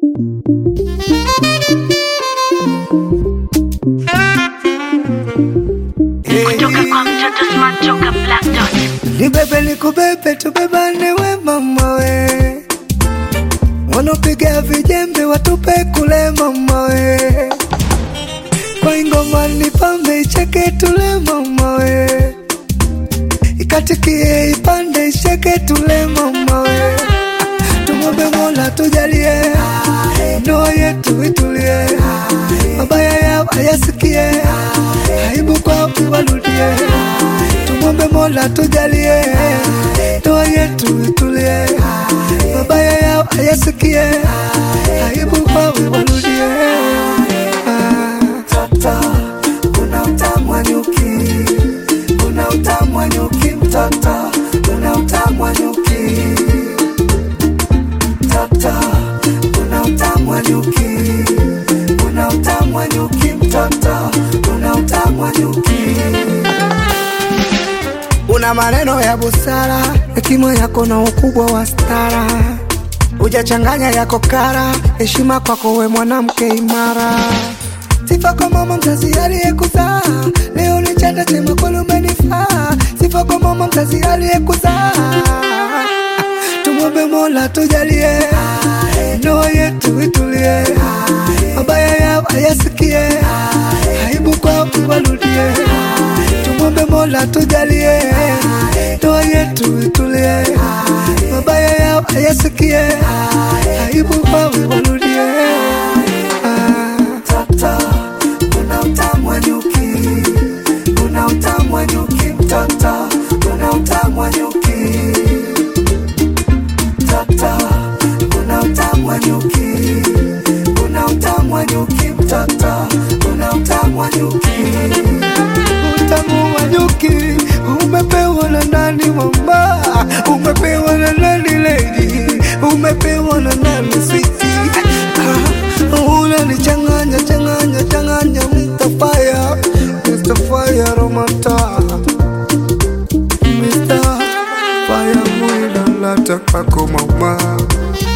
kutoka kwa mtoto smart toka Black Dot. Nibebe nikubebe tubebane we mama we, wanopiga vijembe watupe kule mama we, kwa ingoma nipambe icheke tule mama we, ikatikie ipande icheke tule mama we, tumwombe Mola tujalie ndoa yetu itulie, mabaya yao ayasikie, aibu kwao iwarudie tumwombe Mola tujalie ndoa yetu itulie, mabaya yao ayasikie, aibu kwao iwarudie. Ah, Mtoto una utamu wa nyuki, una utamu wa nyuki, mtoto una utamu wa nyuki, mtoto una utamu wa nyuki, una utamu wa nyuki, mtoto una utamu wa nyuki una maneno ya busara, hekima yako na ukubwa wa stara, hujachanganya yako kara, heshima kwako we mwanamke imara. Sifa kwa mama mzazi aliyekuzaa, leo ni chanda chema kweli umenifaa. Sifa kwa mama mzazi aliyekuzaa, tumwombe Mola tujalie ndoa yetu itulie, mabaya yao ayasikie, aibu kwao iwarudie tumwombe Mola tujalie ndoa yetu itulie, mabaya yao ayasikie, aibu kwao iwarudie. Ah, Mtoto una utamu wa nyuki, una utamu wa nyuki, mtoto una utamu wa nyuki, mtoto una utamu wa nyuki, una utamu wa nyuki, mtoto una utamu wa nyuki utamu wa nyuki umepewa na nani mama? Umepewa na nani lady? Umepewa na nani sweetie? Ah, unanichanganya changanya changanya Mr. Fire, Mr. Fire Romata, Mr. Fire mwida lata kwako mama